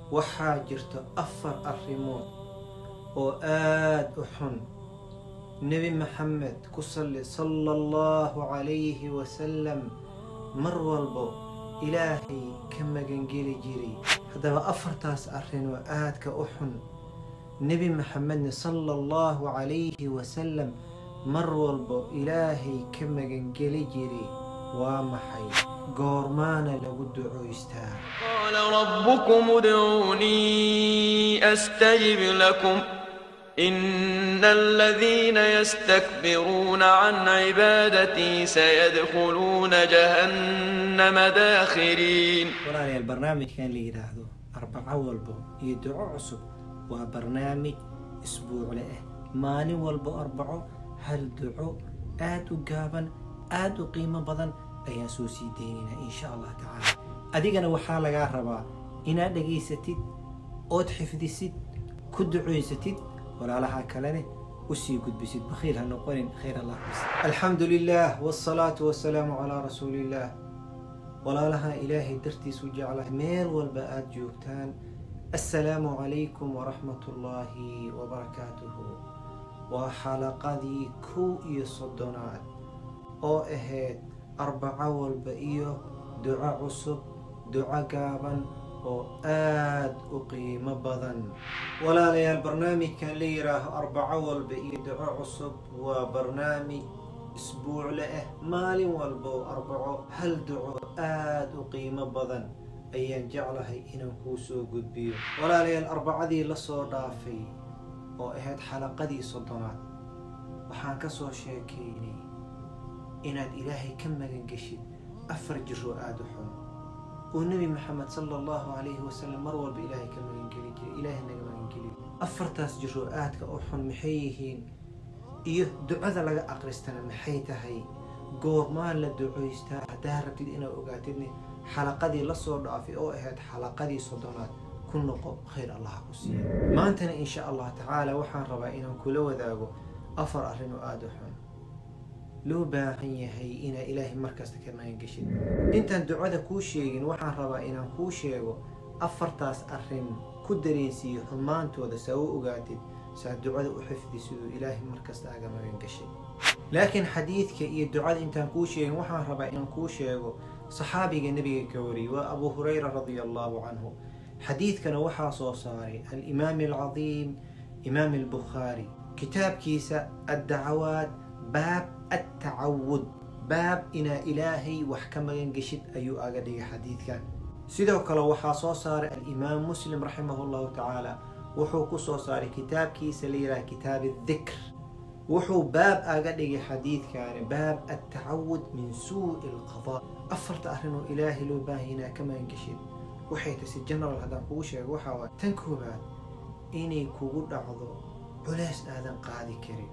waxaa jirta afar arrimood oo aad u xun nebi maxamed ku salli sala allahu calayhi wasalam mar walbo ilaahay ka magangeli jiray haddaba afartaas arrin oo aadka u xun nebi maxamedna sala allahu calayhi wasalam mar walbo ilaahay ka magangeli jiray waa maxay goormaana lagu ducoystaa قال ربكم ادعوني أستجب لكم إن الذين يستكبرون عن عبادتي سيدخلون جهنم داخرين walaalayaal barnaamijkan la yidhaahdo arbaco walbo iyo duco cusub waa barnaamij isbuucle ah maalin walbo arbaco hal duco aad u gaaban aad u qiimo badan ayaan soo sii daynaynaa insha allah tacaala adigana waxaa lagaa rabaa inaad dhegaysatid ood xifdisid ku ducoysatid walaalaha kalene usii gudbisid bakhiil ha noqonin khayr allah kus alxamdu lilah wsalaatu wasalaamu calaa rasuuliillah walaalaha ilaahay dartiisu jeclahay meel walba aada joogtaan assalaamu calaykum waraxmat ullaahi wabarakaatuhu waa xalaqadii kow iyo soddonaad oo ahayd arbaco walba iyo duco cusub duco gaaban oo aad u qiimo badan walaalayaal barnaamijkan la yidhaaho arbaco walba iyo duco cusub waa barnaamij isbuucle ah maalin walba oo arbaco hal duco aad u qiimo badan ayaan jeclahay inaan kuu soo gudbiyo walaalayaal arbacadii lasoo dhaafay oo ahayd xalaqadii soddonaad waxaan ka soo sheekaynay inaad ilaahay ka magangeshid afar jiroo aada u xun oo nebi maxamed sala allahu calayhi wasalam mar walba ilaahay ka magangeli jiray ilaahay naga magangeliyo afartaas jiroo aadka u xun maxay yihiin iyo ducada laga aqristana maxay tahay goormaan la ducoystaa haddaa rabtid inaad ogaatidne xalaqadii lasoo dhaafay oo ahayd xalaqadii soddonaad ku noqo khayr allaha ku siiya maantana insha allah tacaala waxaan rabaa inaan kula wadaago afar arrin oo aada u xun loo baahan yahay inaad ilaahay markasta ka magangeshid intaan ducada kuu sheegin waxaan rabaa inaan kuu sheego afartaas arrin ku dareensiiyo xumaantooda saa u ogaatid saa ducada u xifdi siduu ilaahay markasta aga magangashay laakiin xadiidka iyo ducada intaan kuu sheegin waxaan rabaa inaan kuu sheego saxaabiga nebiga ka wariyey waa abu hurayra radia allahu canhu xadiidkana waxaa soo saaray alimaam alcadiim imaam albukhaari kitaabkiisa addacawaad baab attacawud baab inaa ilaahay wax ka magan geshid ayuu aga dhigay xadiidkan sidoo kale waxaa soo saaray alimaam muslim raximah llahu tacaala wuxuu ku soo saaray kitaabkiisa la yidhaha kitaab adikr wuxuu baab aga dhigay xadiidkaani baab attacawud min suu'i alqadaa afarta arrin oo ilaahay loo baahaya inaa ka magan geshid waxay tasi general haddaan kugu sheego waxaa waay tan koobaad inay kugu dhacdo culeys aadan qaadi karin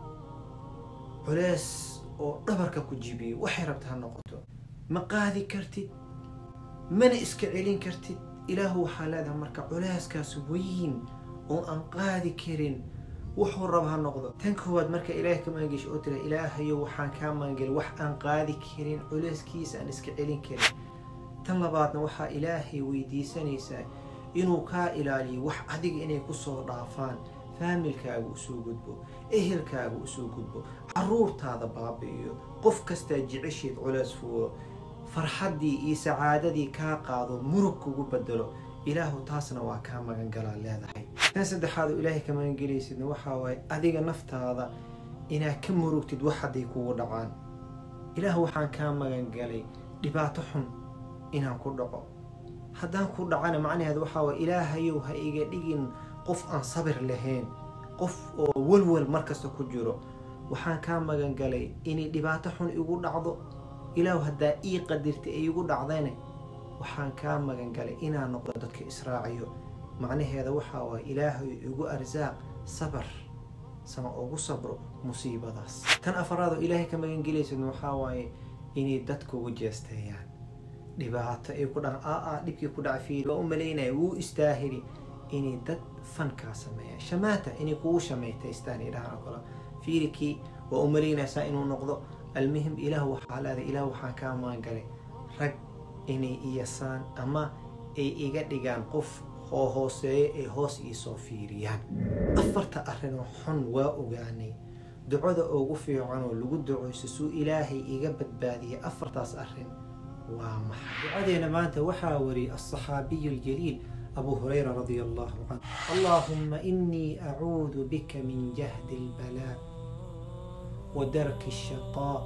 culeys oo dhabarka ku jibiyo waxay rabta ha noqoto ma qaadi kartid mana iska celin kartid ilaahu waxaa leedahay marka culeyskaas weyn oo aan qaadi karin wuxuu raba ha noqdo tan koowaad marka ilaahay ka magangesho oo tira ilaahayo waxaan kaa magangeli wax aan qaadi karin culeyskiisa aan iska celin karin tan labaadna waxaa ilaahay weydiisanaysaa inuu kaa ilaaliyo wax adiga inay kusoo dhaafaan faamilkaaga usoo gudbo ehelkaaga usoo gudbo caruurtaada baabi'iyo qof kastaa jecesheed culeys fuulo farxaddii iyo sacaadadii kaa qaado murug kugu bedelo ilaahu taasna waa kaa magangalaa leedahay tan saddexaad oo ilaahay ka magangelaysidna waxaa waaye adiga naftaada inaad ka murugtid wax hadday kugu dhacaan ilaahu waxaan kaa magangalay dhibaato xun inaan ku dhaco haddaan ku dhacana macnaheed waxaa waay ilaahayow ha iga dhigin qof aan sabir lahayn qof oo walwal markasta ku jiro waxaan kaa magangalay inay dhibaato xun igu dhacdo ilaahu haddaa ii qadirtay ay igu dhacdayne waxaan kaa magangalay inaan noqdo dadka israaciyo macnaheeda waxaa waay ilaahay igu arsaaq sabar sama ugu sabro musiibadaas tan afaraad oo ilaahay ka magangelaysadna waxaa waaye inay dadkugu jeesteeyaan dhibaato ay ku dhaca aa aa dhibkii ku dhaca fiiri waa u malaynaya wuu istaahili inay dad fankaa sameeyaan shamaata inay kugu shamaytaystaan idhahaan oo kale fiirikii waa u malaynaysaa inuu noqdo almuhim ilaah waxaa leedahay ilaah waxaan kaa maangalay rag inay iyasaan ama ay iga dhigaan qof oo hooseeya ay hoos iisoo fiiriyaan afarta arrinoo xun waa ogaanay ducada ugu fiican oo lagu duceyso suu ilaahay iga badbaadiyay afartaas arrin waa maxay ducadeena maanta waxaa wariyay alصaxaabiyu اljaliil abu hurayra radia allahu canh allahuma inii acuudu bika min jahdi اlbalaa wadarki الshaqaa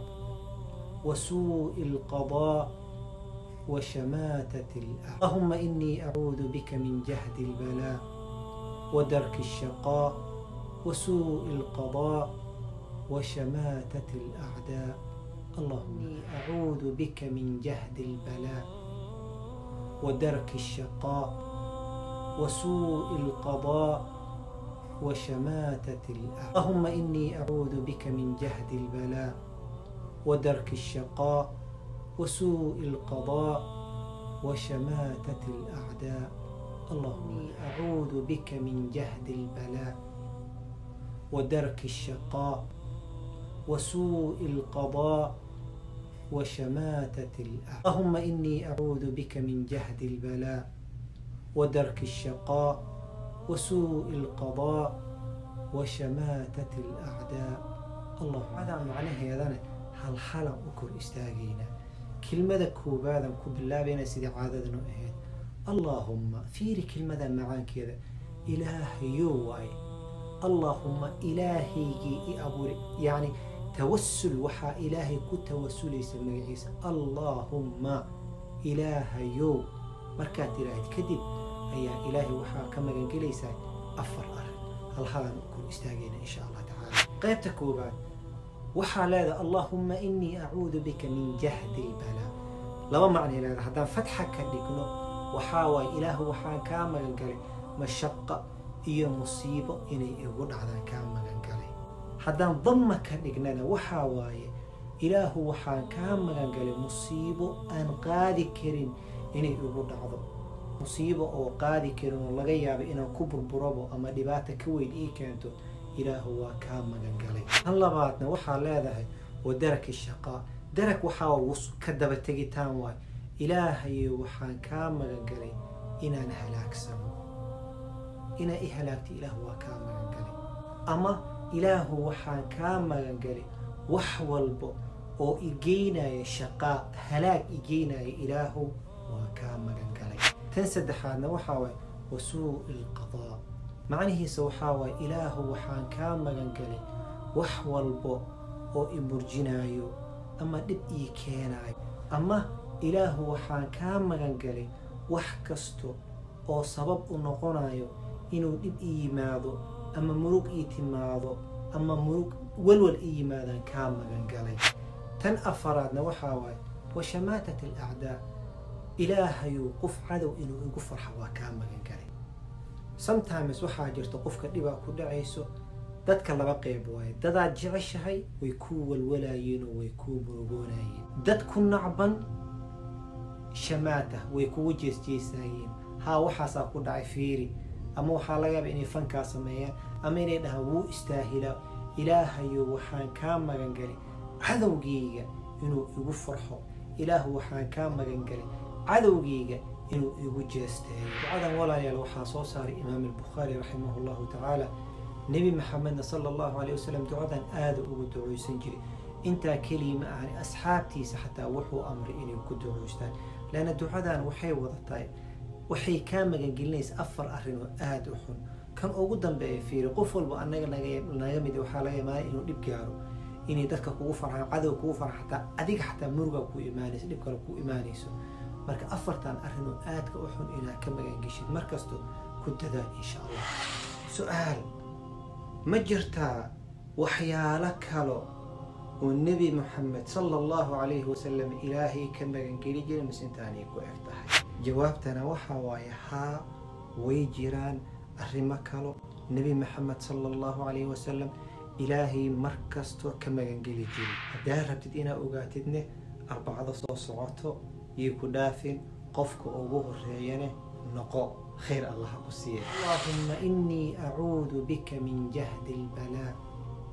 wasuuءi اlqaضاء وشماتة الأعداء اللهم إني أعوذ بك من جهد البلاء ودرك الشقاء وسوء القضاء وشماتة الأعداء اللهم إني أعوذ بك من جهد البلاء ودرك الشقاء وسوء القضاء وشماتة الأعداء اللهم إني أعوذ بك من جهد البلاء ودرك الشقاء وسوء القضاء وشماتة الأعداء اللهم أعوذ بك من جهد البلاء ودرك الشقاء وسوء القضاء وشماتة الأعداء اللهم إني أعوذ بك من جهد البلاء ودرك الشقاء وسوء القضاء وشماتة الأعداء اللهم هذا معناه هذا هل حلم أكر استاغينا kelmada koobaadan ku bilaabayna sidii caadadanu ahayd allaahumma fiiri kelmada macaankeeda ilaahayo waaye allaahumma ilaahaygii i abuuri yacni tawasul waxaa ilaahay ku tawasulaysa magaciisa allaahumma ilaahayow markaad tiraahid kadib ayaa ilaahay waxaa ka magangelaysaa afar arrin halhadan u kor istaagayna insha allah tacaala qaybta koobaad waxaa leedaha allaahumma inii acuudu bika min jahdi lbalaa laba macnay leedaha haddaan fatxa ka dhigno waxaa waaye ilaahu waxaan kaa magan galay mashaqa iyo musiibo inay igu dhacdaan kaa magan galay haddaan damma ka dhignana waxaa waaye ilaahu waxaan kaa magan galay musiibo aan qaadi karin inay igu dhacdo musiibo oo qaadi karin oo laga yaabo inaan ku burburabo ama dhibaata ka weyn ii keento ilaahu waa kaa magan galay tan labaadna waxaa leedahay wa daraki shaqaa darag waxaa ka daba tegitaan waay ilaahayo waxaan kaa magan galay inaan halaagsano inaa i halaagta ilaahu waa kaa magan galay ama ilaahu waxaan kaa magan galay wax walbo oo igeynaya shaqaa halaag igeynaya ilaahu waa kaa magan galay tan saddexaadna waxaa waay wa suu'i lqadaa macnihiisa waxaa waaye ilaahu waxaan kaa magan galay wax walbo oo i murjinaayo ama dhib ii keenaayo ama ilaahu waxaan kaa magan galay wax kasto oo sabab u noqonayo inuu dhib i yimaado ama murug ii timaado ama murug walwal i yimaadaan kaa magan galay tan afaraadna waxaa waaye wa shamaatat alacdaa ilaahayu qof cadow inuu igu farxo waa kaa magan galay sometimes waxaa jirta qofka dhibaa ku dhacayso dadka laba qeyb waaye dadaad jeceshahay way kuu walwalaayeen oo way kuu murugoonayeen dad ku nacban shamaata way kugu jeesjeesaayeen haa waxaasaa ku dhacay fiiri ama waxaa laga yaaba inay fankaa sameeyaan ama inay dhahaan wuu istaahilaa ilaahayo waxaan kaa magan galay cadowgayga inuu igu farxo ilaahu waxaan kaa magan galay cadowgayga inuu igu jeesteeyo ducadan walaalayaal waxaa soo saaray imaam albukhaari raximah llahu tacaala nebi maxamedna sala allahu caleyh wasalam ducadan aada ugu duceysan jiray intaa keliya ma ahani asxaabtiisa xataa wuxuu amray inay ku duceystaan leanna ducadan waxay wadatahay waxay kaa magangelinaysa afar arrin oo aada u xun kan ugu dambeeya fiiri qof walba anaga naga mid waxaa laga imaanaya inuu dhib gaaro inay dadka kugu farxaan cadow kugu farxan xataa adiga xataa murugaa ku imaanayso dhib kale ku imaanayso marka afartan arrinoo aadka u xun inaad ka magangeshid markasto ku dadaal insha allah su-aal ma jirtaa waxyaalo kalo oo nebi moxamed sala allahu calayhi wasalam ilaahay ka magangeli jiray mise intaanay ku eg tahay jawaabtana waxaa waaye haa way jiraan arrimo kalo nebi maxamed sala allahu calayhi wasalam ilaahay mar kastoo ka magangeli jiray haddaa rabtid inaad ogaatidne arbacada soo socoto iyo ku dhaafin qofka ugu horeeyane noqo khayr allah ku siiya allahuma inii acuudu bika min jahdi اlbalaa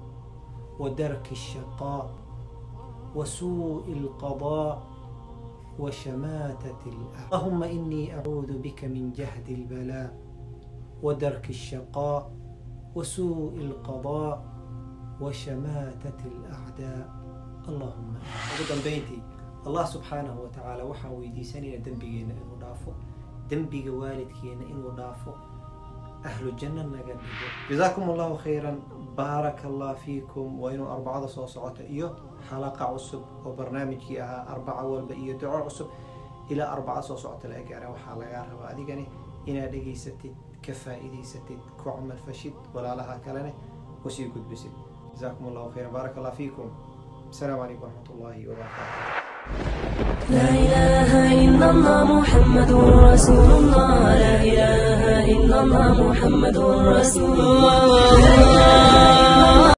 wa darki الshaqaa wa suuءi اlqaضاء وشماتة الأعداء اللهم إني أعوذ بك من جهد البلاء ودرك الشقاء وسوء القضاء وشماتة الأعداء اللهم أقدم بيتي الله سبحانه وتعالى وحا ويديساني دنبينا إنه دافو دنبي والدكينا إنه دافو أهل الجنة نقدر جزاكم الله خيرا بارك الله فيكم وإنه أربعة صوصات إيو حلقة عصب وبرنامج أها أربعة والبقية دعاء عصب إلى أربعة صوصات الأجارة وحلقة هذه يعني إنا دقي ستة كفائدي ستة كعمل فشد ولا لها كلنة وسيكد بسد جزاكم الله خيرا بارك الله فيكم السلام عليكم ورحمة الله وبركاته لا إله إلا الله محمد رسول الله لا إله إلا الله محمد رسول الله